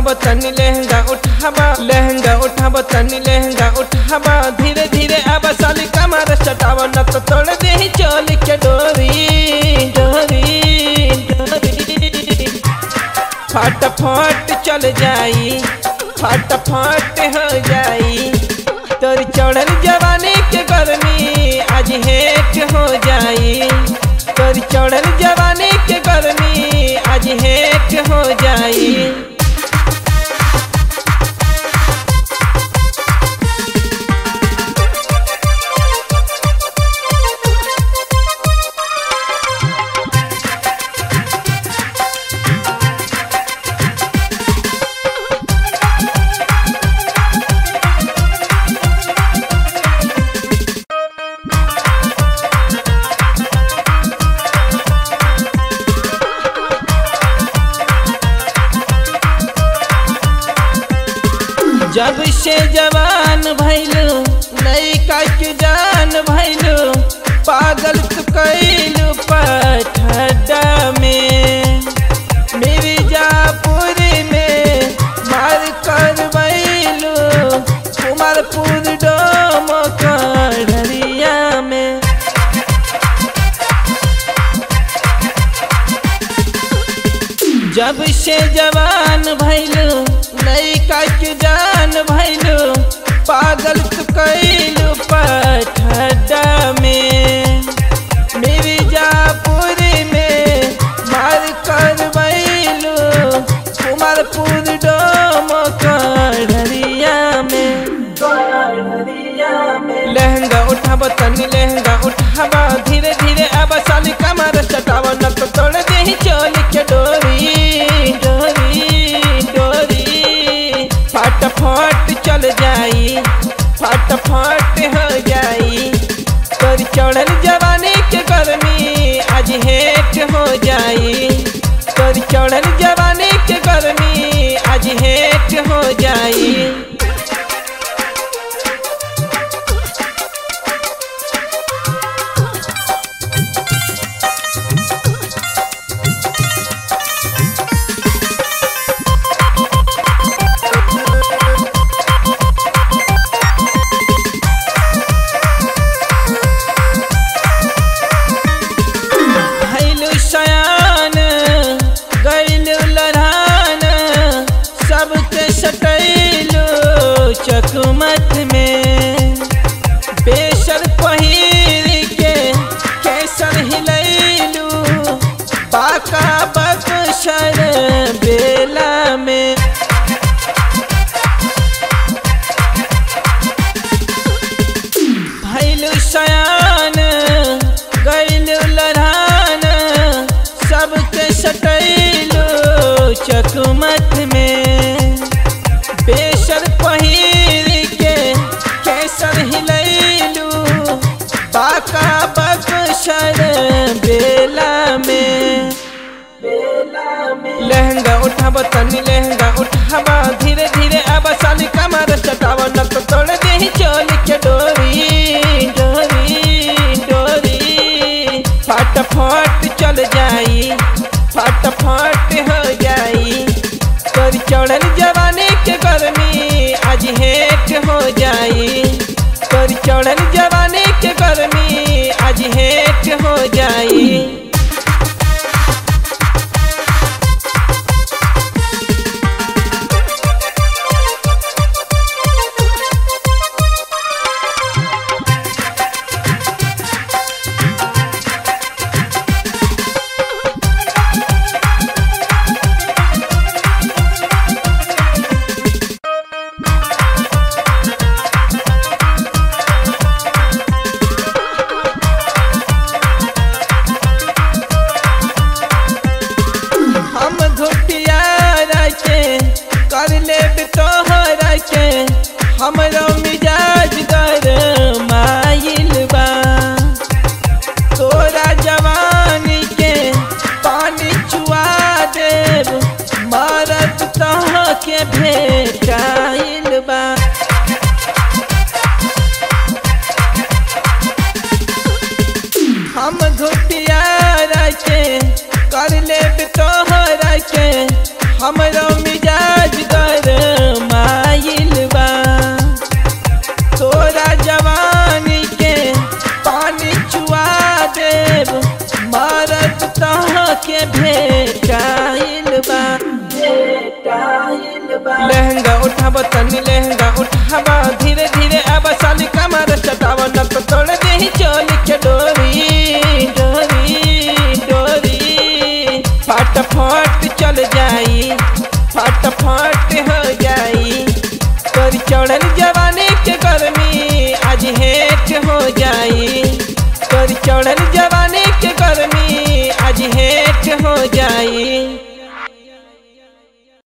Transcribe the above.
उठाब तनी लहंगा उठाबा लहंगा उठाब तनी लहंगा उठाबा धीरे धीरे अब साली कमर चटावा न तो तोड़ दे ही चोल के डोरी डोरी डोरी फटाफट चल जाई फटाफट हो जाई तोर चढ़ल जवानी के गर्मी आज हेट हो जाई तोर चढ़ल जवानी के गर्मी आज हेट हो जाई जब से जवान भैलू लैका के जान भैलू पागल तू कैलू पठडा में मिर्जापुर में मार कर बैलू कुमारपुर डोम कढ़रिया में जब से जवान भैलू लैका के जान भैलू पागल तू कैलू पठडा में मिर्जापुर में मार कर बैलू कुमारपुर डोम कढ़रिया में लहंगा उठाब तनी लहंगा उठाबा धीरे धीरे अब साली कमर चटावा न तो तोड़ दे ही चोल के डोरी डोरी डोरी फटाफट चल जाई फटाफट हो जाई तोर चढ़ल जवानी के गर्मी आज हेट हो जाई तोर चढ़ल जवानी के गर्मी आज हेट हो जाई भैलू सयान गैलू लड़ान सबके सटैलू चकमत में बेसर पहिर के कैसर हिलैलू बाका बक्सर बेला में भैलू सयान गैलू लड़ान सबके सटैलू चकमत में बेसर पहिर के कैसर हिलैलू बाका बक्सर बेला में लहंगा उठाब तनी लहंगा उठाबा धीरे धीरे अब साली कमर चटावा न तो तोड़ दे ही चोल के डोरी डोरी डोरी फटाफट चल जाई फटाफट हो जाई तोर चढ़ल जवानी के गर्मी आज हेट हो जाई तोर चढ़ल जवानी के गर्मी आज हेट हो जाई हम घुटिया के कर ले तोहरा के हमरो मिजाज गर माइल बा तोरा जवानी के पानी चुआ देव मरद तह के भेटाइल बा हम घुटिया के कर ले तोहरा के हमरो मिजाज गर लहंगा उठाब तनी लहंगा उठाब धीरे धीरे अब साली कमर चटाव न तो तोड़ दे चोल के डोरी डोरी डोरी फट फट चल जाई फट फट हो जाई तोरी चढ़ल जवानी के गर्मी आज हेट हो जाई तोरी चढ़ल जवानी